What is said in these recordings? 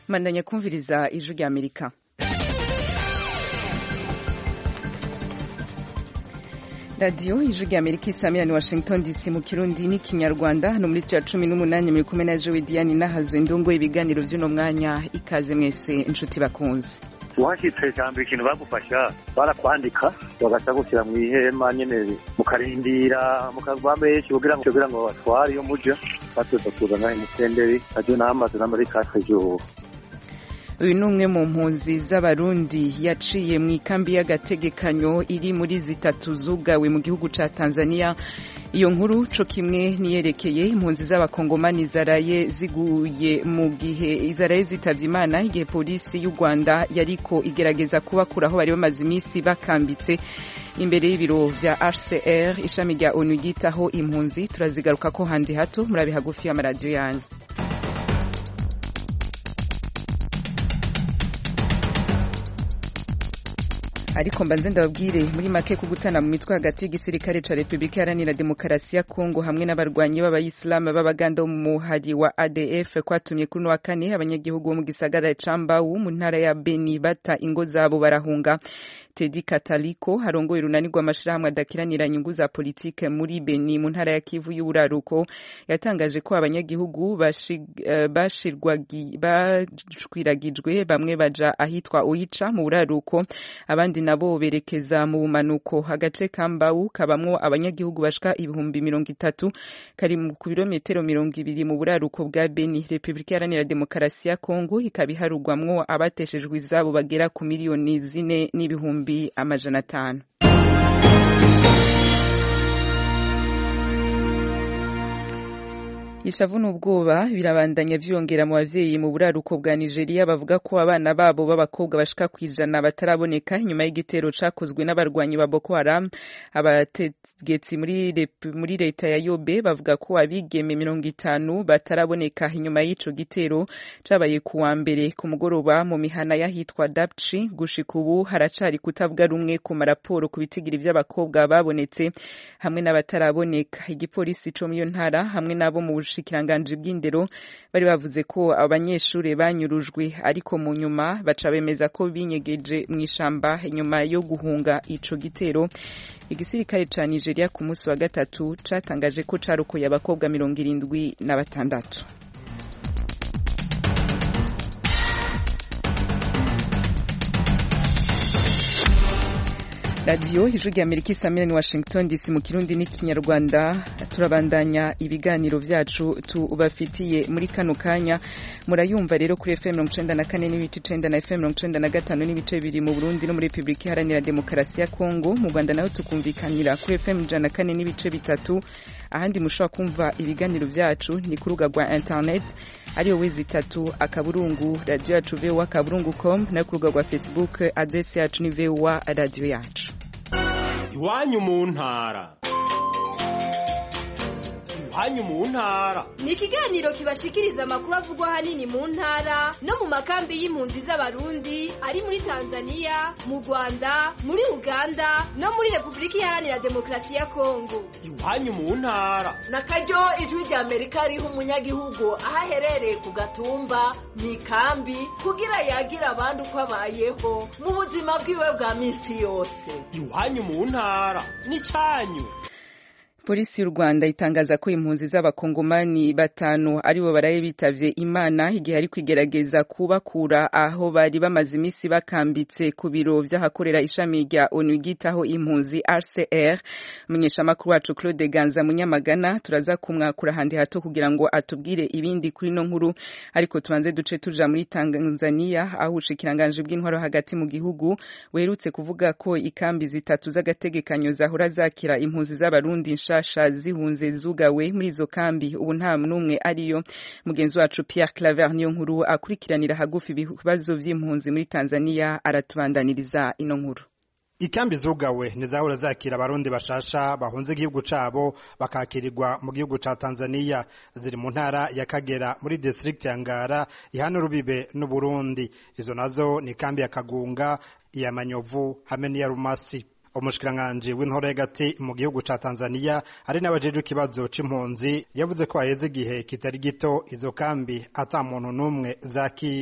mandanya kumviriza ijwi rya amerika radiyo ijwi rya amerika isamira ni washington dc mu kirundi n'ikinyarwanda hano muri cya cumi n'umunani muri kumwe na jowe diane nahazwe indongo ibiganiro by'uno mwanya ikaze mwese inshuti bakunze uhashyitse cyambere ikintu bagufasha barakwandika bagaca gushyira mu ihema nyine mukarindira mukaba benshi kugira ngo kugira ngo batware iyo muja batuza kuzana imusenderi ajyo n'amazi n'amari kase jowo uyu ni umwe mu mpunzi z'abarundi yaciye mu ikambi y'agategekanyo iri muri zitatu zugawe mu gihugu ca tanzania iyo nkuru co kimwe niyerekeye impunzi z'abakongomani zaraye ziguye mu gihe zaraye zitavye imana igihe polisi y'u rwanda yariko igerageza kubakura aho bari bamaze iminsi bakambitse imbere y'ibiro vya hcr ishami rya onu ryitaho impunzi turazigaruka ko handi hato murabe hagufi y'amaradiyo yanyu ariko mbanze ndababwire muri make ko gutana mu mitwe hagati y'igisirikare ca Republika Iharanira Demokarasi ya Kongo hamwe n'abarwanyi b'abayisilamu b'abaganda mu muhari wa ADF kwatumye kuri wa kane abanyagihugu bo mu gisagara ca Mbau mu ntara ya Beni bata ingo zabo barahunga Tedi Kataliko harongoye urunani rw'amashirahamwe adakiranira inyungu za politike muri Beni mu ntara ya Kivu y'uburaruko yatangaje ko abanyagihugu bashwiragijwe bamwe baja ahitwa Oicha mu buraruko abandi nabo berekeza mu bumanuko agace ka Mbau kabamwo abanyagihugu bashika ibihumbi mirongo itatu kari ku birometero mirongo ibiri mu buraruko bwa Beni Republika Iharanira Demokarasi ya Kongo ikaba iharugwamwo abateshejwe izabo bagera ku miliyoni zine n'ibihumbi amajana atanu ishavu n'ubwoba birabandanya vyongera mu bavyeyi mu buraruko bwa Nigeria bavuga ko abana babo b'abakobwa bashika kwijana bataraboneka inyuma y'igitero cakozwe n'abarwanyi ba Boko Haram abategetsi muri muri leta ya Yobe bavuga ko abigeme mirongo itanu bataraboneka inyuma y'ico gitero cabaye ku wa mbere ku mugoroba mu mihana y'ahitwa Dapchi gushika ubu haracari kutavuga rumwe ku maraporo ku bitigiri vy'abakobwa babonetse hamwe n'abataraboneka igipolisi co mu ntara hamwe n'abo mu bushikiranganji bw'indero bari bavuze ko abanyeshuri banyurujwe ariko mu nyuma baca bemeza ko binyegeje mu ishamba inyuma yo guhunga ico gitero igisirikare ca Nigeria ku munsi wa gatatu catangaje ko carokoye abakobwa mirongo irindwi na batandatu radiyo ijwi rya amerika isamira ni washington dc mu kirundi n'ikinyarwanda turabandanya ibiganiro vyacu tubafitiye muri kano kanya murayumva rero kuri fm mirongo icenda na kane n'ibice icenda na fm mirongo icenda na gatanu n'ibice bibiri mu burundi no muri repubulika iharanira demokarasi ya kongo mu rwanda naho tukumvikanira kuri fm ijana na kane n'ibice bitatu ahandi mushobora kumva ibiganiro vyacu ni ku rubuga rwa internet ariyo wezi itatu akaburungu radiyo yacu vowa akaburungu com no ku rubuga rwa facebook adresi yacu ni vowa radiyo yacu iwanyu mu ntara iwanyu mu ntara ni ikiganiro kibashikiriza amakuru avugwa ahanini mu ntara no mu makambi y'impunzi z'abarundi ari muri tanzania mu rwanda muri uganda no muri repubulika iharanira demokarasi ya kongo iwanyu mu ntara na karyo ijwi rya amerika riha umunyagihugu aho aherereye ku gatumba mu ikambi kugira yagira abandi uko abayeho mu buzima bwiwe bwa minsi yose iwanyu mu ntara ni cyanyu polisi y'u rwanda itangaza ko impunzi z'abakongomani batanu aribo baraye bitavye imana igihe ari kwigerageza kubakura aho bari bamaze iminsi bakambitse ku biro vy'ahakorera ishami rya onu ryitaho impunzi rcr umunyeshamakuru wacu claude ganza munyamagana turaza kumwakura handi hato kugira ngo atubwire ibindi kuri no nkuru ariko tubanze duce tuja muri tanzania aho ubushikiranganji bw'intwaro hagati mu gihugu werutse kuvuga ko ikambi zitatu z'agategekanyo zahora zakira impunzi z'abarundi nshasha zihunze zugawe muri izo kambi ubu nta n'umwe ariyo mugenzi wacu Pierre Claver niyo nkuru akurikiranira hagufi ibibazo vy'impunzi muri Tanzania aratubandaniriza ino nkuru ikambi zugawe ntizahora zakira abarundi bashasha bahunze igihugu cabo bakakirirwa mu gihugu ca Tanzania ziri mu ntara ya Kagera muri district ya Ngara ihana rubibe n'Uburundi izo nazo ni kambi ya Kagunga iya Manyovu hamwe n'iya Rumasi umushikiranganji w'intore hagati mu gihugu ca Tanzania ari n'abajejwe ikibazo c'impunzi yavuze ko haheze igihe kitari gito izo kambi ata muntu n'umwe zakira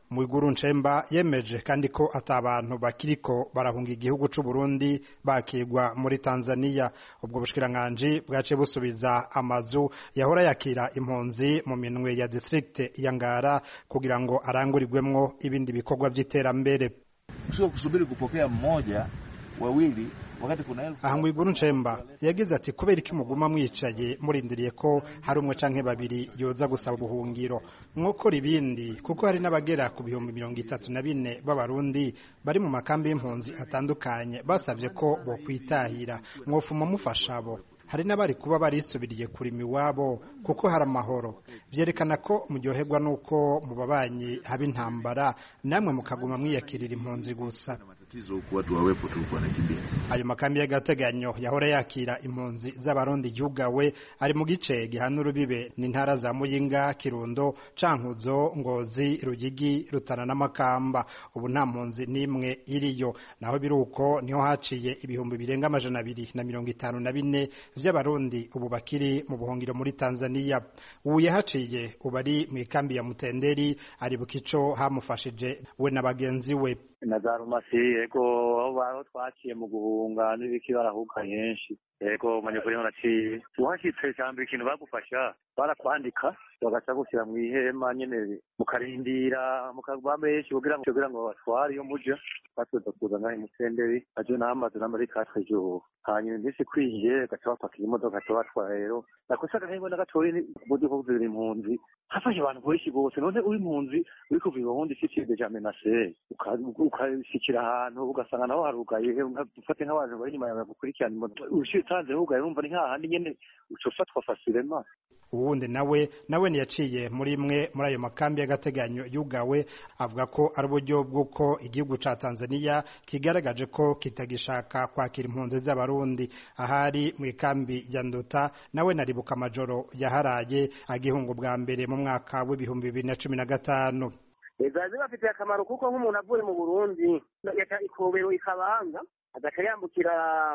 Mwiguru Nchemba yemeje kandi ko ata abantu bakiriko barahunga igihugu c'u Burundi bakigwa muri Tanzania ubwo bushikiranganje bwace busubiza amazu yahora yakira impunzi mu minwe ya district ya Ngara kugira ngo arangurirwemwo ibindi bikorwa by'iterambere sio kusubiri kupokea mmoja wawili wakati kuna elfu aha Mwiguru Nchemba yagize ati kubera iki muguma mwicaye murindiriye ko hari umwe canke babiri yoza gusaba ubuhungiro mwokora ibindi kuko hari n'abagera ku bihumbi mirongo itatu na bine b'abarundi bari mu makambi y'impunzi atandukanye basabye ko bokwitahira mwofuma mufasha abo hari n'abari kuba barisubiriye kurima iwabo kuko hari amahoro vyerekana ko muryoherwa n'uko mu babanyi haba intambara namwe mukaguma mwiyakirira impunzi gusa matatizo huku watu wawepo tu wanakimbia ayo makambi y'agateganyo yahora yakira impunzi z'abarundi yugawe ari mu gice gihana urubibe n'intara za muyinga kirundo cankuzo ngozi rugigi rutana n'amakamba ubu nta mpunzi n'imwe iriyo naho biruko niho haciye ibihumbi birenga amajana abiri na mirongo itanu na bine vy'abarundi ubu bakiri mu buhungiro muri tanzania ubu yahaciye ubu ari mu ikambi ya mutenderi ari bukico hamufashije we na bagenzi we na za rumasi yego aho baho twaciye mu guhunga n'ibiki barahuka henshi yego manyukuri naciye uhashitse cyambere ikintu bagufasha barakwandika bagaca gushyira mu ihema nyene mukarindira mukaba benshi kugira ngo kugira ngo batware iyo muja batuza kuza ngaho imusenderi aje n'amazi n'amari katwe jo hanyuma iminsi ikwiye gaca bapakira imodoka gaca batwara rero nakosa agahembo na gatoyi mu gihugu ziri impunzi hafashe abantu benshi bose none uri impunzi uri kuva ibuhundi ifite ja menase ukashikira ahantu ugasanga naho harugaye ufate nk'abantu bari inyuma yawe bagukurikirana imodoka ushitanze hugaye urumva ni hahandi nyene uca ufatwa fasirema uwundi nawe nawe ntiyaciye muri imwe muri ayo makambi y'agateganyo yugawe avuga ko ari uburyo bw'uko igihugu ca tanzania kigaragaje ko kitagishaka kwakira impunzi z'abarundi ahari mu ikambi ya nduta nawe naribuka amajoro yaharaye agihunga bwa mbere mu mwaka w'ibihumbi bibiri na cumi na gatanu ziba zibafitiye akamaro kuko nk'umuntu avuye mu burundi yaca ikobero ikabanga agaca yambukira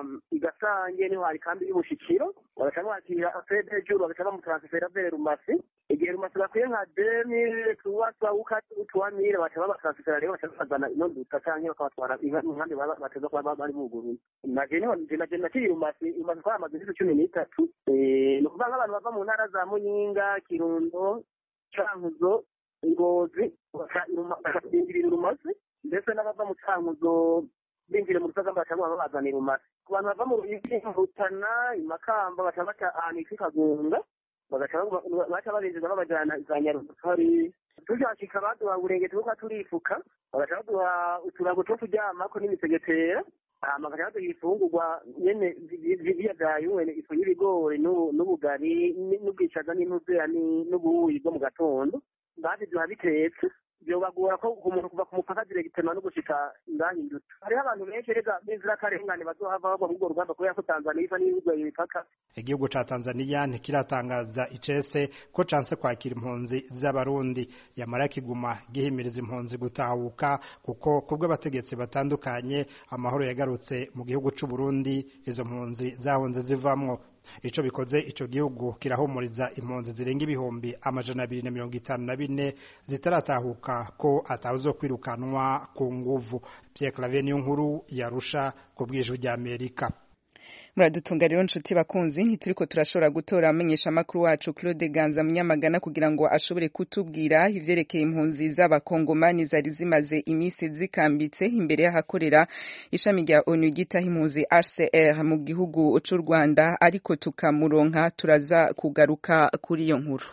igasange niho hari kambi y'ubushikiro bagaca bamwakira fede juru bagaca bamutaransifera vere rumasi igihe rumasi bakwiye nka demire tuwasa utuwamire baca babataransifera rero baca bazana ino nduta canke bakabatwara inkambi bateza kuba bari buguruye naje niho naje nakiri rumasi rumasi twari amaze imisi cumi n'itatu ni ukuvuga nk'abantu bava mu ntara za muyinga kirundo cankuzo ngozi bakabinjirira urumazi ndetse n'abava mu cankuzo binjire mu rusagamba baca babazanira umasi ku bantu bava mu ruyigi rutana imakamba baca baca ahantu hitwa ikagunga baca babinjiza babajana za nyarutari tushashika baduha uburengeti bwo turifuka bagaca baduha uturago two kuryamako n'imisegetera hama bagaca baduha ibifungurwa nyene biyagaye wene ifu y'ibigori n'ubugari n'ubwishaza n'intuzera n'ubuyi bwo mu gatondo babiduha bitetse byobagora ko umuntu kuva ku mupaka diregitema no gushika ngahindutse hariho abantu benshi rega b'inzirakarengane bazohava bagwa muri urwo rugamba kubera ko tanzaniya iva n'ibigoye imipaka igihugu ca tanzaniya ntikiratangaza icese ko canse kwakira impunzi z'abarundi yamara kiguma gihimiriza impunzi gutahuka kuko kubwo abategetsi batandukanye amahoro yagarutse mu gihugu c'u Burundi izo mpunzi zahunze zivamwo ico bikoze ico gihugu kirahumuriza impunzi zirenga ibihumbi amajana abiri na mirongo itanu na bine zitaratahuka ko atawuzo kwirukanwa ku nguvu Pierre Claver niyo nkuru yarusha ku bwijwi rya Amerika muradutunga rero nshuti bakunzi ntituriko turashobora gutora amenyesha makuru wacu Claude Ganza munyamagana kugira ngo ashobore kutubwira ivyerekeye impunzi z'abakongomani zari zimaze imisi zikambitse imbere y'ahakorera ishami rya ONU gitaha impunzi RCR mu gihugu c'u Rwanda ariko tukamuronka turaza kugaruka kuri iyo nkuru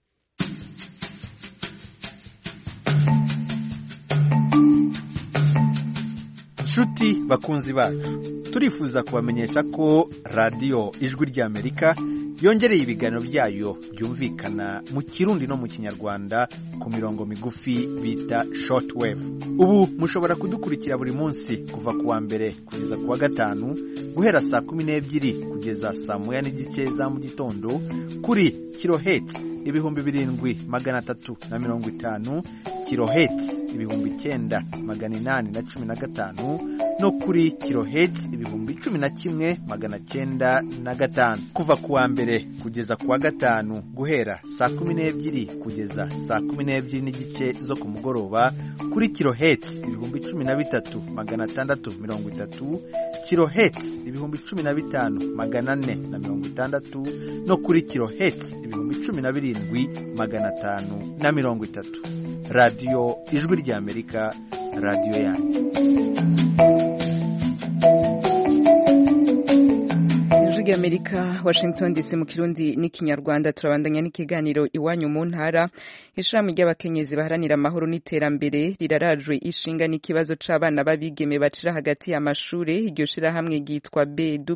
nshuti bakunzi bacu turifuza kubamenyesha ko radiyo ijwi ry'amerika yongereye ibiganiro byayo byumvikana mu kirundi no mu kinyarwanda ku mirongo migufi bita shortwave ubu mushobora kudukurikira buri munsi kuva ku wa mbere kugeza ku wa gatanu guhera saa kumi n'ebyiri kugeza saa moya n'igice za mu gitondo kuri kiloheti ibihumbi birindwi magana atatu na mirongo itanu kiloheti ibihumbi icyenda magana inani na cumi na gatanu no kuri kiloheti ibihumbi cumi na kimwe magana cyenda na gatanu kuva ku wa mbere kugeza ku wa gatanu guhera saa kumi n'ebyiri kugeza saa kumi n'ebyiri n'igice zo ku mugoroba kuri kiloheti ibihumbi cumi na bitatu magana atandatu mirongo itatu kiloheti ibihumbi cumi na bitanu magana ane na mirongo itandatu no kuri kiloheti ibihumbi cumi na birindwi magana atanu na mirongo itatu radiyo ijwi ry'amerika radiyo yanyu ijwi ry'amerika washington dc mu kirundi n'ikinyarwanda turabandanya n'ikiganiro iwanyu mu ntara ishirahamwe ry'abakenyezi baharanira amahoro n'iterambere rirarajwe ishinga n'ikibazo c'abana b'abigeme bacira hagati y'amashure iryo shirahamwe ryitwa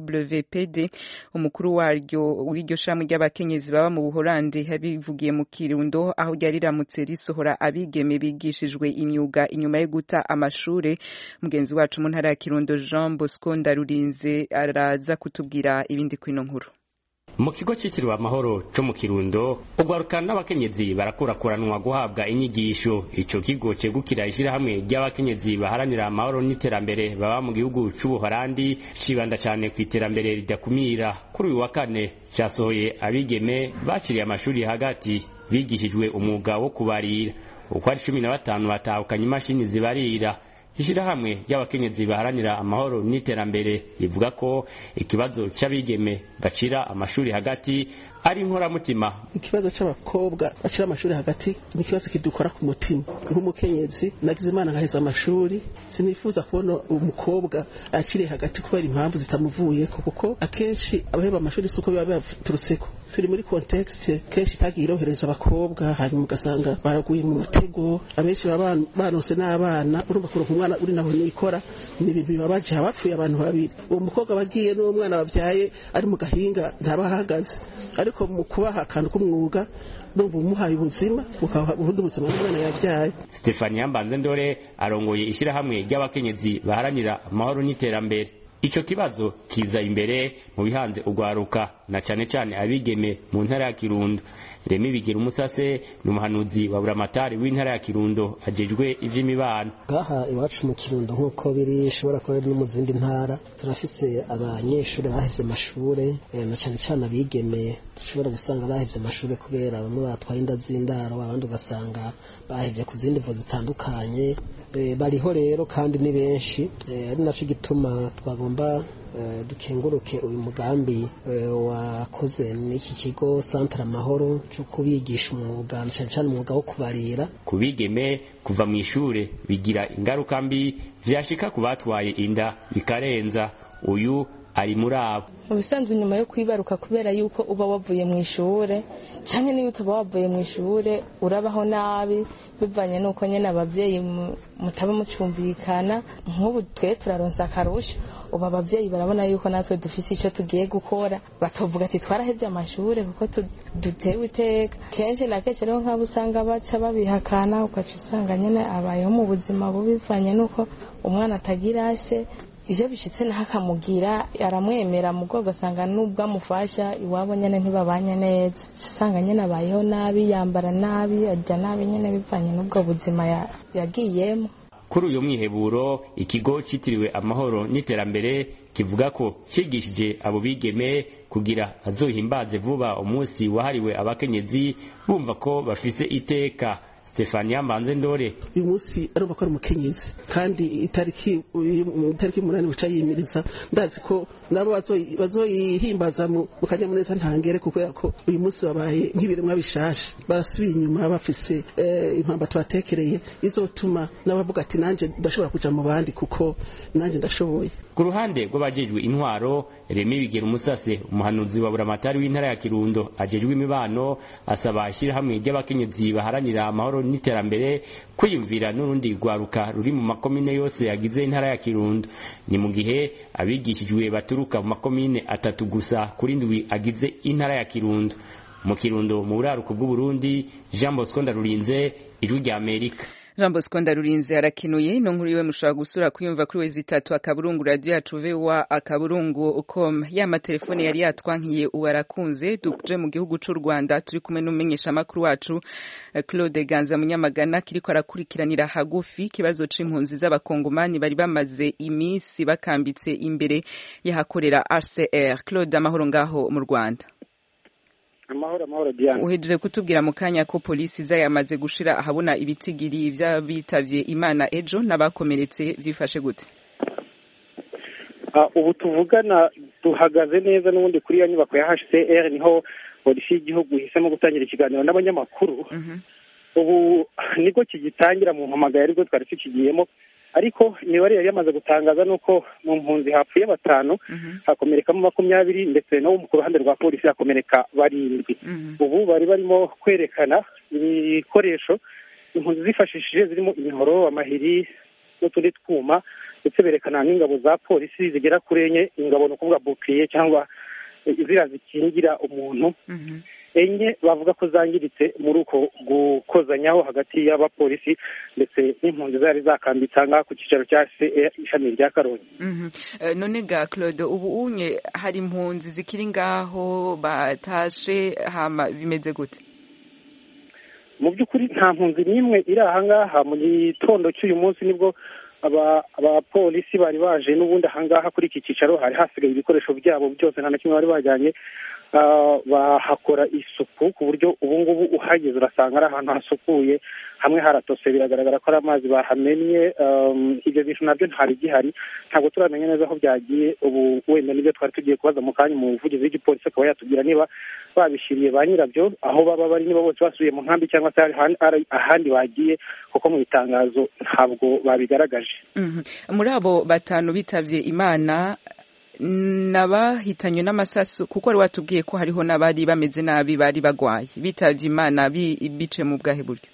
bwpd umukuru waryo w'iryo shirahamwe ry'abakenyezi baba mu buholande yabivugiye mu kirundo aho ryari riramutse risohora abigeme bigishijwe imyuga inyuma yo guta amashure mugenzi wacu mu ntara ya kirundo jean bosco ndarurinze araza kutubwira ibindi kwino nkuru mu kigo cyitiriwe amahoro cyo mu kirundo ugwaruka n'abakenyezi barakurakuranwa guhabwa inyigisho ico kigo cegukira ishyirahamwe ry'abakenyezi baharanira amahoro n'iterambere baba mu gihugu c'ubuholandi cibanda cane ku iterambere ridakumira kuri uyu wa kane casohoye abigeme baciriye amashuri hagati bigishijwe umwuga wo kubarira uko ari cumi na batanu batahukanye imashini zibarira ishirahamwe ry'abakenyezi baharanira amahoro n'iterambere rivuga ko ikibazo c'abigeme bacira amashuri hagati ari inkoramutima ikibazo c'abakobwa bacira amashuri hagati ni ikibazo kidukora ku mutima nk'umukenyezi nagize imana ngaheza amashuri sinifuza kubona umukobwa akiriye hagati kubera impamvu zitamuvuyeko kuko akenshi abaheba amashuri si uko biba bibaturutseko turi muri kontekste kenshi itagiye irohereza abakobwa hanyuma ugasanga baraguye mu mutego abenshi baba banose n'abana urumva kuronka umwana uri naho nikora ni ibintu bibabaje habapfuye abantu babiri uwo mukobwa bagiye n'uwo mwana babyaye ari mu gahinga ntaba ahagaze ariko mu kubaha akantu k'umwuga urumva umuhaye ubuzima ukaha ubundi buzima n'umwana yabyaye stefania mbanze ndore arongoye ishyirahamwe ry'abakenyezi baharanira amahoro n'iterambere ico kibazo kiza imbere mu bihanze ugwaruka na cane cane abigeme mu ntara ya Kirundo Remi Bigira umusase ni umuhanuzi wa buramatari w'intara ya Kirundo ajejwe ivy'imibano ngaha iwacu mu Kirundo nk'uko biri ishobora kuba no mu zindi ntara turafise abanyeshuri bahevye amashure na cane cane abigeme dushobora gusanga bahevye amashure kubera bamwe batwaye inda z'indaro abandi ugasanga bahevye ku zindi mvo zitandukanye bariho rero kandi ni benshi ari naco gituma twagomba dukenguruke uyu mugambi wakozwe n'iki kigo Centre Amahoro cyo kubigisha umwuga cyane cyane umwuga wo kubarira ku bigeme kuva mu ishure bigira ingaruka mbi vyashika ku batwaye inda bikarenza uyu ari muri abo mu bisanzwe nyuma yo kwibaruka kubera yuko uba wavuye mu ishure cyangwa niyo utaba wavuye mu ishure urabaho nabi bivanye n'uko nyine ababyeyi mutaba mucumbikana nk'ubu twe turaronsa akarusho ubu ababyeyi barabona yuko natwe dufise icyo tugiye gukora batovuga ati twarahebye amashure kuko dutewe iteka kenshi na kenshi rero nk'abo usanga baca babihakana ugaca usanga nyine abayeho mu buzima bubi bivanye n'uko umwana atagira se iyo bishitse naho akamugira aramwemera mu bwo ugasanga n'ubwo amufasha iwabo nyine ntibabanye neza usanga nyine abayeho nabi yambara nabi ajya nabi nyine bivanye n'ubwo buzima yagiyemo kuri uyu mwiheburo ikigo cyitiriwe amahoro n'iterambere kivuga ko cigishije abo bigeme kugira azohimbaze vuba umunsi wahariwe abakenyezi bumva ko bafise iteka Stefania Mbanze Ndore uyu munsi arumva ko ari umukenyezi kandi itariki itariki umunani buca yimiriza ndazi ko nabo bazoyihimbaza mu kanyamuneza ntangere kubera ko uyu munsi babaye nk'ibiremwa bishashe barasubiye inyuma bafise impamba tubatekereye izotuma n'abavuga ati nanje ndashobora kuja mu bandi kuko nanje ndashoboye ku ruhande rw'abajejwe intwaro Remi Bigera Umusase umuhanuzi wa buramatari w'intara ya Kirundo ajejwe imibano asaba ishyirahamwe ry'abakenyezi baharanira amahoro n'iterambere kwiyumvira n'urundi rwaruka ruri mu makomine yose yagize intara ya Kirundo ni mu gihe abigishijwe baturuka mu makomine atatu gusa kuri ndwi agize intara ya Kirundo mu Kirundo mu buraruko bw'u Burundi Jean Bosco Ndarurinze ijwi rya Amerika Jean Bosco Ndarurinze arakenuye ino nkuru iwe mushobora gusura kuyumva kuri wezi itatu akaburungu radio yacu VOA akaburungu com ya matelefone yari yatwankiye ubu arakunze duje mu gihugu c'u Rwanda turi kumwe n'umumenyesha makuru wacu eh, Claude Ganza Munyamagana kiriko arakurikiranira hagufi ikibazo c'impunzi z'abakongomani bari bamaze imisi bakambitse imbere yahakorera RCR Claude amahoro ngaho mu Rwanda amahoro amahoro Diane uhejeje kutubwira mu kanya ko polisi iza yamaze gushira ahabona ibitigiri vy'abitavye imana ejo n'abakomeretse vyifashe gute Ah, ubu tuvugana duhagaze neza n'ubundi kuri ya nyubako ya HCR niho polisi y'igihugu ihisemo gutangira ikiganiro n'abanyamakuru ubu nibwo kigitangira mu mpamagaye aribwo twari tukigiyemo ariko imibare yari yamaze gutangaza nuko mu mpunzi hapfuye batanu hakomerekamo makumyabiri ndetse no ku ruhande rwa polisi hakomereka barindwi ubu bari barimo kwerekana ibikoresho impunzi zifashishije zirimo imihoro amahiri n'utundi twuma ndetse berekana n'ingabo za polisi zigera kuri enye ingabo ni ukuvuga bukiriye cyangwa ziriya zikingira umuntu enye bavuga ko zangiritse muri uko gukozanyaho hagati y'abapolisi ndetse n'impunzi zari zakambitse aha ngaha ku cyicaro cya CE ishami rya karongi Mhm. Eh, none ga Claude ubu unye hari impunzi zikiri ngaho batashe hama bimeze gute mu by'ukuri nta mpunzi n'imwe iri aha ngaha mu gitondo cy'uyu munsi nibwo aba- abapolisi bari baje n'ubundi aha ngaha kuri iki cyicaro hari hasigaye ibikoresho byabo byose nta na kimwe bari bajyanye Ah, bahakora isuku ku buryo ubu ngubu uhageze urasanga ari ahantu hasukuye hamwe haratose biragaragara ko ari amazi bahamennye Um, ibyo bintu nabyo ntari gihari ntabwo turamenya neza aho byagiye ubu wenda nibyo twari tugiye kubaza mu kanya umuvugizi w'igipolisi akaba yatubwira niba babishyiriye ba nyirabyo aho baba bari niba bose basubiye mu nkambi cyangwa se hari ahandi- hari ahandi bagiye kuko mu itangazo ntabwo babigaragaje Mhm. muri abo batanu bitavye imana nabahitanywe n'amasasu kuko wari watubwiye ko hariho n'abari bameze nabi bari bagwaye bitavye imana bi- bice mu bwahe buryo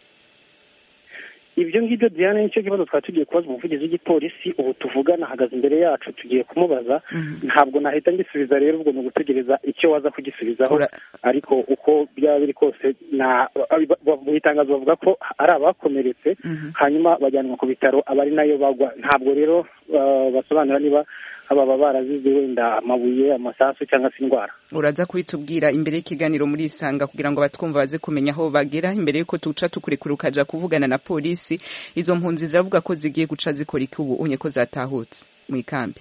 ibyo ngibyo diane nicyo kibazo twari tugiye kubaza umuvugizi w'igipolisi ubu tuvugana ahagaze imbere yacu tugiye kumubaza ntabwo nahita ngisubiza rero ubwo ni ugutegereza icyo waza kugisubizaho ariko uko byaba biri kose na mu itangazo bavuga ko ari abakomeretse hanyuma bajyanwa ku bitaro aba ari nayo bagwa ntabwo rero uh, basobanura niba baba barazize wenda amabuye amasasu cyangwa se indwara uraza kubitubwira imbere y'ikiganiro muri isanga kugira ngo abatwumva baze kumenya aho bagera imbere y'uko tuca tukurekura ukaja kuvugana na polisi izo mpunzi ziravuga ko zigiye guca zikora iki ubu unye ko zatahutse mu ikambi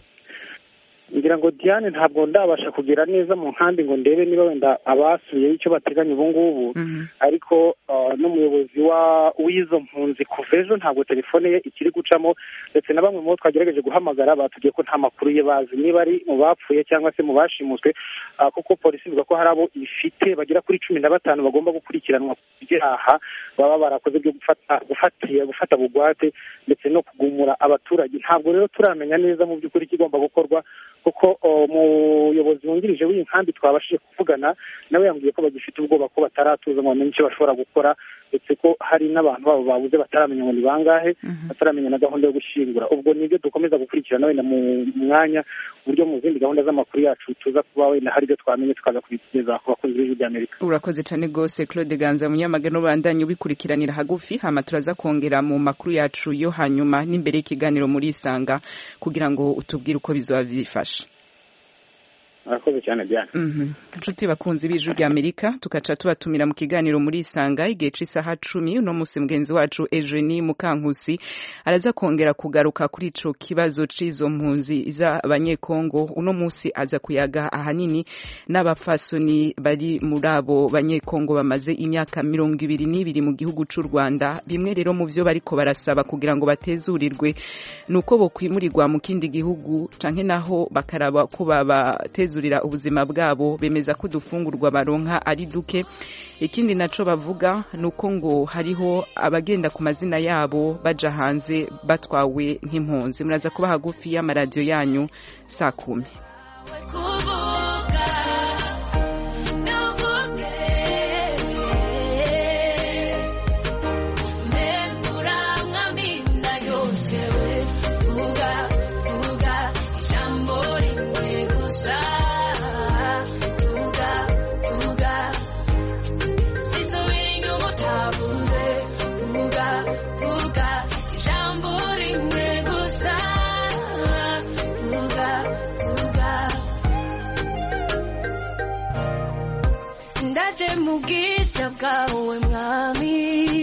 ngira ngo diane ntabwo ndabasha kugera neza mu nkambi ngo ndebe niba wenda abasubiyeyo icyo bateganya ubu ngubu ariko uh, n'umuyobozi wa w'izo mpunzi kuva ejo ntabwo telefone ye ikiri gucamo ndetse na bamwe mu bo twagerageje guhamagara batubwiye ko nta makuru ye bazi niba ari mu bapfuye cyangwa se mu bashimuswe uh, kuko polisi ivuga ko hari abo ifite bagera kuri cumi na batanu bagomba gukurikiranwa ku byaha baba barakoze byo gufata gufatira gufata bugwate ndetse no kugumura abaturage ntabwo rero turamenya neza mu by'ukuri ikigomba gukorwa kuko umuyobozi wungirije w'iyi nkambi twabashije kuvugana nawe yambwiye ko bagifite ubwoba ko bataratuza ngo bamenye icyo bashobora gukora ndetse ko hari n'abantu babo babuze bataramenya ngo ni bangahe bataramenya na gahunda yo gushyingura ubwo nibyo dukomeza gukurikirana wenda mu mwanya uburyo mu zindi gahunda z'amakuru yacu tuza kuba wenda hari ibyo twamenye tukaza kubigeza ku bakunzi b'ijwi ry'amerika urakoze cyane rwose claude ganza munyamagana ubandanye ubikurikiranira hagufi hama turaza kongera mu makuru yacu yo hanyuma n'imbere y'ikiganiro muri isanga kugira ngo utubwire uko bizaba byifashe murakoze cyane diane inshuti bakunzi b'ijwi rya amerika tugaca tubatumira mu kiganiro muri isanga igihe cy'isaha cumi uno munsi mugenzi wacu ejeni mukankusi araza kongera kugaruka kuri ico kibazo c'izo mpunzi z'abanyekongo uno munsi aza kuyaga ahanini n'abafasoni bari muri abo banyekongo bamaze imyaka mirongo ibiri n'ibiri mu gihugu c'u rwanda bimwe rero mu vyo bariko barasaba kugira ngo batezurirwe ni uko bokwimurirwa mu kindi gihugu canke naho bakaraba ko babateza kwizurira ubuzima bwabo bemeza ko udufungurwa baronka ari duke ikindi naco bavuga nuko ngo hariho abagenda ku mazina yabo baja hanze batwawe nk'impunzi muraza kuba hagufi y'amaradiyo yanyu saa kumi Fuga, fuga, mwami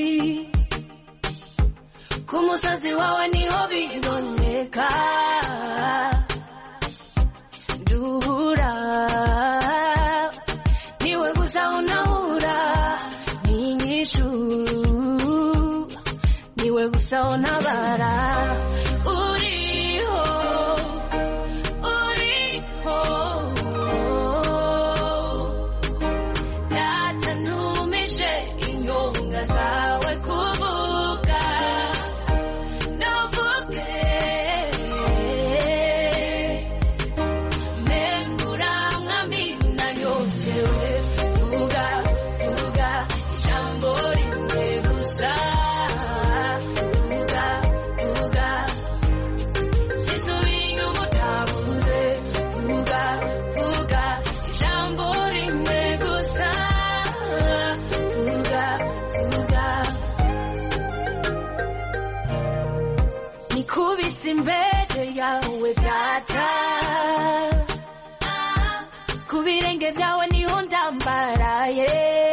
ku musozi wawe niho biboneka duhura niwe gusa unahura n'inyishu niwe gusa untabara uriho uriho data ntumishe inyonga zawe kuvuga ntuvuge membura mwami nanyotewe vuga vuga ijambo rimwe gusa vuga vuga sisubiye inyuma utavuze vuga vuga ijambo rimwe gusa vuga vuga nikubise imbere yawe data ku birenge byawe niho ndambaraye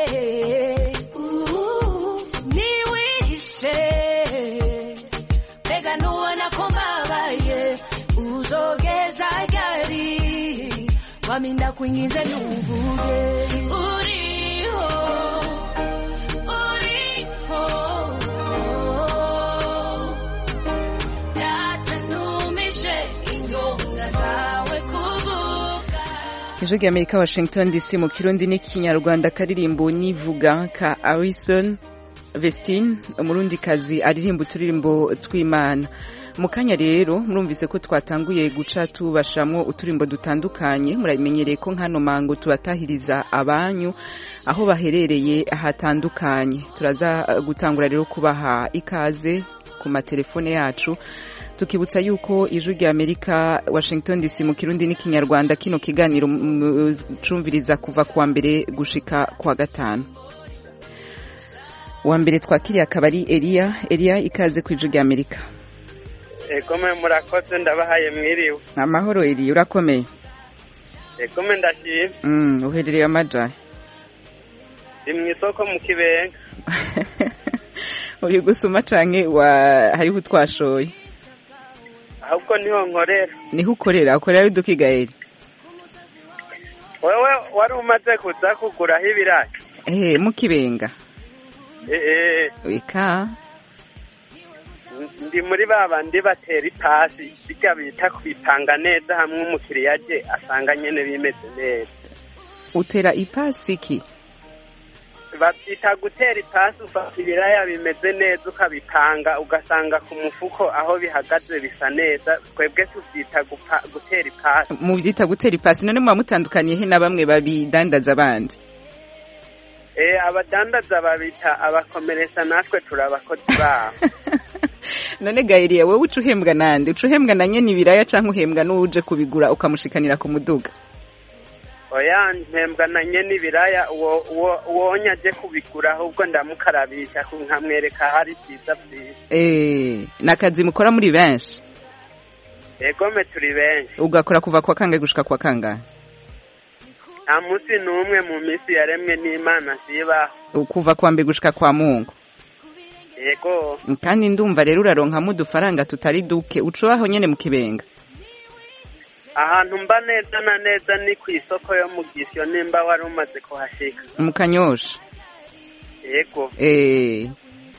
niwihishe mbega nubona ko mbabaye uzogeza ryari wami ndakwinginze ntuvuge uriho uriho data ntumishe inyonga zawe kuvuga ijwi ry'amerika washington dc mu kirundi n'ikinyarwanda karirimbo nivuga ka arison vestine umurundikazi aririmba uturirimbo tw'imana mu kanya rero murumvise ko twatanguye guca tubashamwo uturimbo dutandukanye muramenyereye ko nkano mango tubatahiriza abanyu aho baherereye hatandukanye turaza eh, gutangura rero kubaha ikaze ku matelefone yacu tukibutsa yuko ijwi rya amerika washington dc mu kirundi n'ikinyarwanda kino kiganiro mm, cumviriza kuva kuwa mbere gushika kuwa gatanu uwa mbere twakiriye akaba ari eliya eliya ikaze ku ijwi rya amerika egome murakoze ndabahaye mwiriwe amahoro eliya urakomeye egome ndashima mm, uherereye amajahe ndi mu isoko mu kibenga uri gusuma canke wa hariho utwashoye ahubwo niho nkorera niho ukorera ukorera udukigaeli wewe wari umaze kuza kuguraho ibirayi ehe mukibenga ee wika ndi muri ba bandi batera ipasi bijya bita kubipanga neza hamwe umukiriya aje asanga nyene bimeze neza utera ipasi ki babyita gutera ipasi ufata ibiraya bimeze neza ukabipanga ugasanga ku mufuko aho bihagaze bisa neza twebwe tubyita gupa- gutera ipasi muvyita gutera ipasi none muba mutandukaniye he na bamwe babidandaza abandi Eh, abadandaza babita abakomeresha natwe turi abakozi babo none gaeliya wowe uca uhembwa nande uca uhembwa na nyene ibiraya canke uhembwa n'uwuje kubigura ukamushikanira ku muduga oya mpembwa na nyene ibiraya uwo uwo uwonya aje kubigura ahubwo ndamukarabisha ku- nkamwereka hari byiza byiza Eh, ni akazi mukora muri benshi egome turi benshi ugakora kuva kwa kangahe gushika kwa kangahe nta munsi n'umwe mu minsi yaremwe n'imana zibaho kuva kwa mbere gushika kwa mungu yego kandi ndumva rero uraronkamo udufaranga tutari duke ucubaho nyene mu kibenga ahantu mba neza na neza ni ku isoko yo mu gisyo nimba wari umaze kuhashika mu kanyosha yego Eh,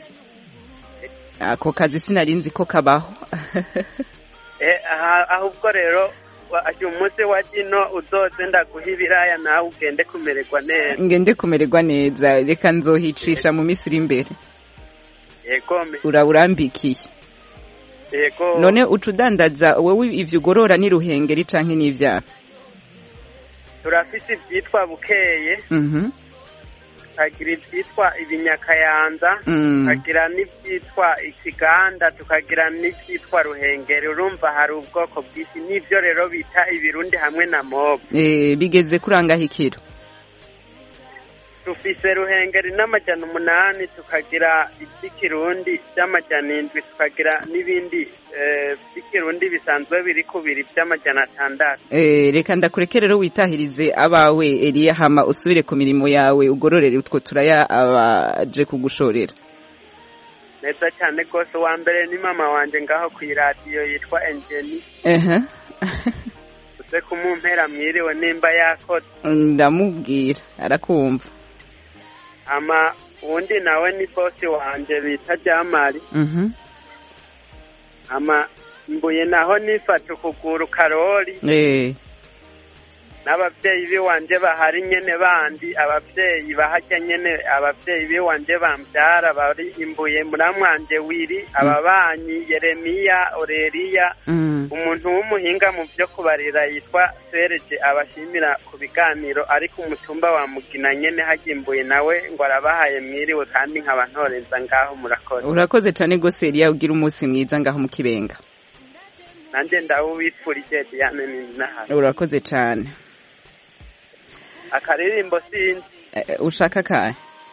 ako kazi sinari nzi ko kabaho Eh, aha- ahubwo rero wa- uyu munsi wa kino uzoze ndaguha ibiraya nawe ugende kumererwa neza ngende kumererwa neza reka nzohicisha mu minsi iri imbere yegome urawurambikiye yego none uca udandaza wowe ivyo ugorora ni ruhengeri canke n'ivyaha turafise ibyitwa bukeye Mhm. tukagira ibyitwa ibinyakayanza Mm. tukagira n'ibyitwa ikiganda tukagira n'ibyitwa ruhengeri urumva hari ubwoko bwinshi n'ibyo rero bita ibirundi hamwe na mobo Eh, bigeze kurangaho ikiro dufise ruhengeri n'amajana umunani tukagira iby'ikirundi by'amajana indwi tukagira n'ibindi eh, by'ikirundi bisanzwe biri ku biri by'amajana atandatu Eh, reka ndakureke rero witahirize abawe Eliya hama usubire ku mirimo yawe ugororere utwo turaya abaje kugushorera neza cyane rwose uwa mbere ni mama wanjye ngaho ku iradiyo yitwa engeni ehe uze kumumpera mwiriwe nimba yakoze ndamubwira arakumva ama uwundi nawe ni bosi wanjye bita jamari mhm ama mbuye naho nifata ukuguru karori eh n'ababyeyi biwanje bahari nyene bandi ababyeyi bahajya nyene ababyeyi biwanje bambyara bari imbuye muramwanje wiri ababanyi yeremiya oreriya mm. umuntu w'umuhinga mu byo kubarira yitwa sereje abashimira ku biganiro ariko umutumba wa mugina nyene hagimbuye nawe ngo arabahaye mwiriwe kandi nkaba ntorenza ngaho murakoze urakoze cyane rwose Eliya ugira umunsi mwiza ngaho mu kibenga nanjye ndawubifurije diane ninahari urakoze cyane akaririmbo sinzi Eh, ushaka kahe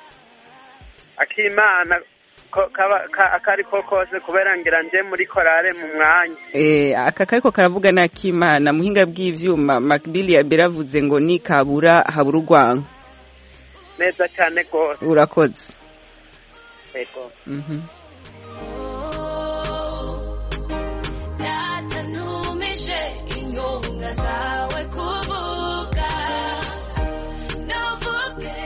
akimana ko- kaba- ka- akari ko kose kubera ngira nje muri korale mu mwanya Eh, aka kariko karavuga n'akimana muhinga bw'ivyuma Macbill yaberavuze ngo ni kabura habura urwango neza cyane rwose urakoze yego mhm Natanumishe inyonga zawe kuvuga Navuge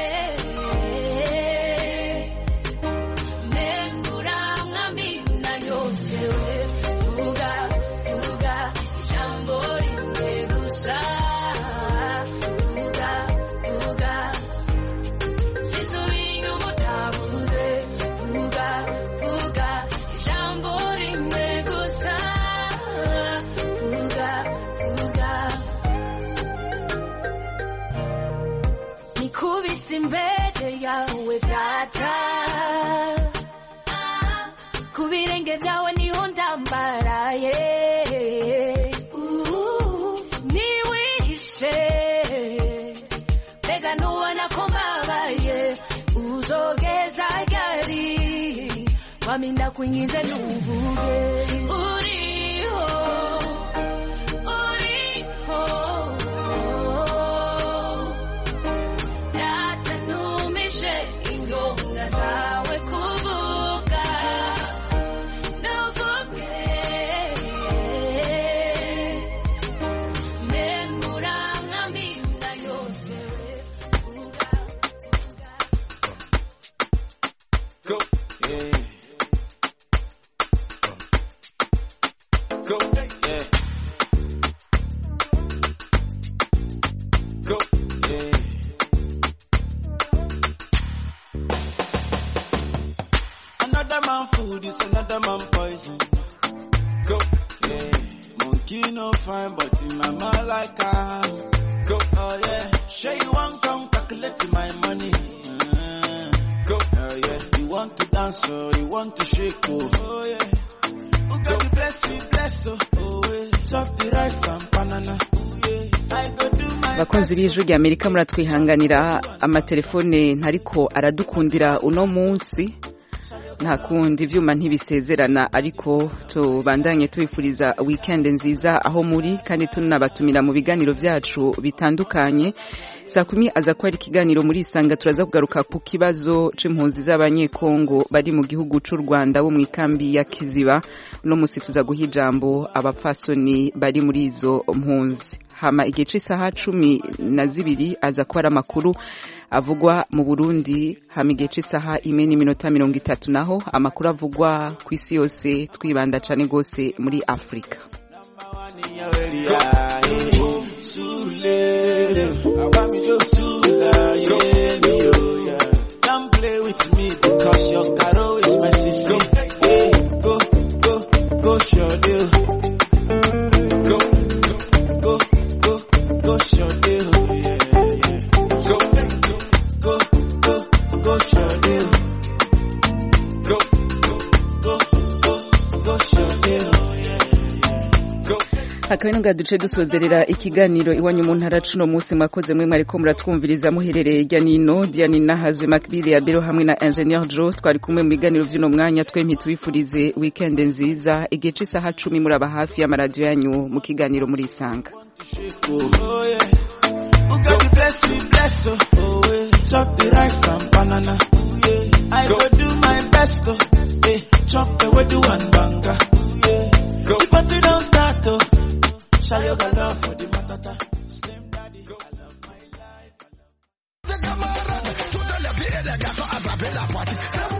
Membura mwamina yotewe Vuga, vuga Ijambo rimwe gusa Vuga, vuga Sisubira umutavuze Vuga, vuga Ijambo rimwe gusa Vuga, vuga Nikubise imbere yawe data Ku birenge byawe niho ndambaraye Niwihishe Mbega nubona ko mbabaye Uzogeza ryari Wami ndakwinginze nuvuge Uriho Uriho Natanumishe inyonga zawe kuvuga Nuvuge Memura mwamina yotewe Go, yeah. Go, yeah. Go, yeah. Another man food is another man poison. Go, Yeah. Monkey no fine, but in my mind like I go, Oh yeah. Sure you want come calculate my money. Uh, go, oh yeah. You want to dance or you want to shake oh. Oh yeah. Who got the bless me bless oh. Oh yeah. Chop the rice and banana. Oh yeah. I go do my bakunzi b'ijwi rya amerika muratwihanganira amatelefone ntariko aradukundira uno munsi nta kundi ivyuma ntibisezerana ariko tubandanye tubifuriza weekend nziza aho muri kandi tunabatumira mu biganiro vyacu bitandukanye saa kumi aza kuba ari ikiganiro muri isanga turaza kugaruka ku kibazo c'impunzi z'abanyekongo bari mu gihugu c'u rwanda bo mu ikambi ya kiziba uno musi tuza guha ijambo abapfasoni bari muri izo mpunzi hama igihe c'isaha cumi na zibiri aza kuba ari amakuru avugwa mu burundi hama igihe c'isaha imwe n'iminota mirongo itatu naho amakuru avugwa ku isi yose twibanda cane rwose muri afurika Don't play with me because your caro is my sister. Hey, go, go, go, show deal. Go, go, go, go, show deal. Yeah, yeah. Go, go, go, go, show deal. Go, go, go, go, show deal. Yeah, yeah. Go. akaba ino duce dusozerera ikiganiro iwanyu mu ntara cuno munsi mwakoze mwe mwariko muratwumviriza muherereye hirya nino diane nahazwe makbili ya bero hamwe na ingenieur jo twari kumwe mu biganiro vy'uno mwanya twempi tubifurize weekend nziza igihe c'isaha cumi muraba hafi y'amaradiyo yanyu mu kiganiro muri isanga Oh, yeah. Who got the bless me, bless oh, oh yeah. Chop the rice and banana, oh, yeah. I go. do my best, oh, yeah. Chop the wedu and banga, oh, yeah. Go. The party don't start, oh. Shall you go